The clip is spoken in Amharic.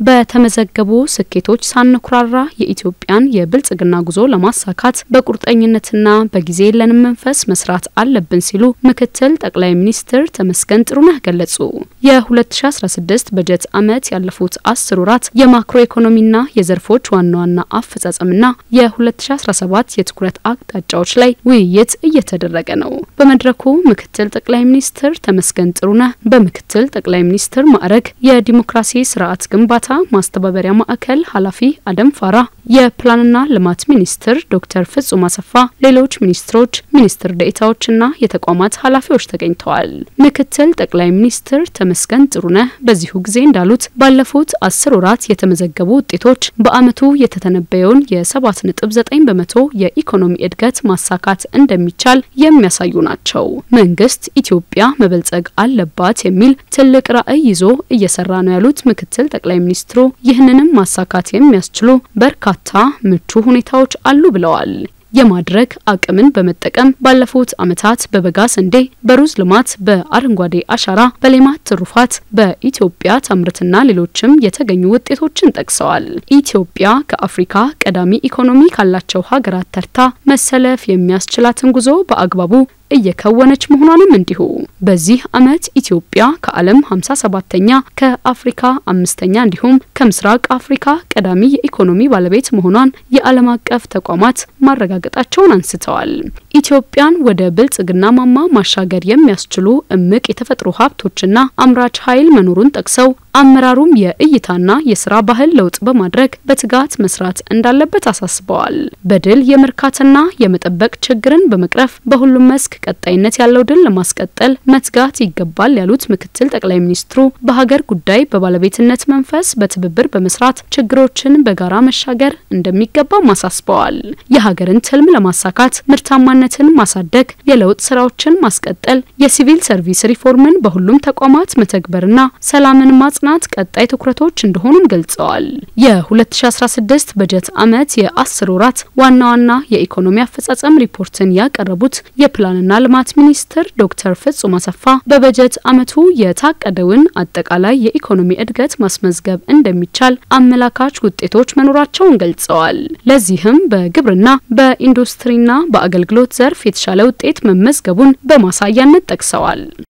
በተመዘገቡ ስኬቶች ሳንኩራራ የኢትዮጵያን የብልጽግና ጉዞ ለማሳካት በቁርጠኝነትና በጊዜ የለንም መንፈስ መስራት አለብን ሲሉ ምክትል ጠቅላይ ሚኒስትር ተመስገን ጥሩነህ ገለጹ። የ2016 በጀት ዓመት ያለፉት አስር ወራት የማክሮ ኢኮኖሚና የዘርፎች ዋና ዋና አፈጻጸምና የ2017 የትኩረት አቅጣጫዎች ላይ ውይይት እየተደረገ ነው። በመድረኩ ምክትል ጠቅላይ ሚኒስትር ተመስገን ጥሩነህ በምክትል ጠቅላይ ሚኒስትር ማዕረግ የዲሞክራሲ ስርዓት ግንባታ ማስተባበሪያ ማዕከል ኃላፊ አደም ፋራ፣ የፕላንና ልማት ሚኒስትር ዶክተር ፍጹም አሰፋ፣ ሌሎች ሚኒስትሮች፣ ሚኒስትር ደኤታዎችና የተቋማት ኃላፊዎች ተገኝተዋል። ምክትል ጠቅላይ ሚኒስትር ተመስገን ጥሩነህ በዚሁ ጊዜ እንዳሉት ባለፉት አስር ወራት የተመዘገቡ ውጤቶች በዓመቱ የተተነበየውን የሰባት ነጥብ ዘጠኝ በመቶ የኢኮኖሚ እድገት ማሳካት እንደሚቻል የሚያሳዩ ናቸው። መንግስት ኢትዮጵያ መበልጸግ አለባት የሚል ትልቅ ራዕይ ይዞ እየሰራ ነው ያሉት ምክትል ጠቅላይ ሚኒስትሩ ይህንንም ማሳካት የሚያስችሉ በርካታ ምቹ ሁኔታዎች አሉ ብለዋል። የማድረግ አቅምን በመጠቀም ባለፉት ዓመታት በበጋ ስንዴ፣ በሩዝ ልማት፣ በአረንጓዴ አሻራ፣ በሌማት ትሩፋት በኢትዮጵያ ታምርትና ሌሎችም የተገኙ ውጤቶችን ጠቅሰዋል። ኢትዮጵያ ከአፍሪካ ቀዳሚ ኢኮኖሚ ካላቸው ሀገራት ተርታ መሰለፍ የሚያስችላትን ጉዞ በአግባቡ እየከወነች መሆኗንም እንዲሁ በዚህ ዓመት ኢትዮጵያ ከዓለም 57ተኛ ከአፍሪካ አምስተኛ እንዲሁም ከምስራቅ አፍሪካ ቀዳሚ የኢኮኖሚ ባለቤት መሆኗን የዓለም አቀፍ ተቋማት ማረጋገጣቸውን አንስተዋል። ኢትዮጵያን ወደ ብልጽግና ማማ ማሻገር የሚያስችሉ እምቅ የተፈጥሮ ሀብቶችና አምራች ኃይል መኖሩን ጠቅሰው አመራሩም የእይታና የስራ ባህል ለውጥ በማድረግ በትጋት መስራት እንዳለበት አሳስበዋል። በድል የመርካትና የመጠበቅ ችግርን በመቅረፍ በሁሉም መስክ ቀጣይነት ያለው ድል ለማስቀጠል መትጋት ይገባል ያሉት ምክትል ጠቅላይ ሚኒስትሩ በሀገር ጉዳይ በባለቤትነት መንፈስ በትብብር በመስራት ችግሮችን በጋራ መሻገር እንደሚገባም አሳስበዋል። የሀገርን ትልም ለማሳካት ምርታማነትን ማሳደግ፣ የለውጥ ስራዎችን ማስቀጠል፣ የሲቪል ሰርቪስ ሪፎርምን በሁሉም ተቋማት መተግበርና ሰላምን ማጽናት ቀጣይ ትኩረቶች እንደሆኑም ገልጸዋል። የ2016 በጀት ዓመት የአስር ወራት ዋና ዋና የኢኮኖሚ አፈጻጸም ሪፖርትን ያቀረቡት የፕላንና ልማት ሚኒስትር ዶክተር ፍጹም አሰፋ በበጀት ዓመቱ የታቀደውን አጠቃላይ የኢኮኖሚ እድገት ማስመዝገብ እንደሚቻል አመላካች ውጤቶች መኖራቸውን ገልጸዋል። ለዚህም በግብርና በኢንዱስትሪና በአገልግሎት ዘርፍ የተሻለ ውጤት መመዝገቡን በማሳያነት ጠቅሰዋል።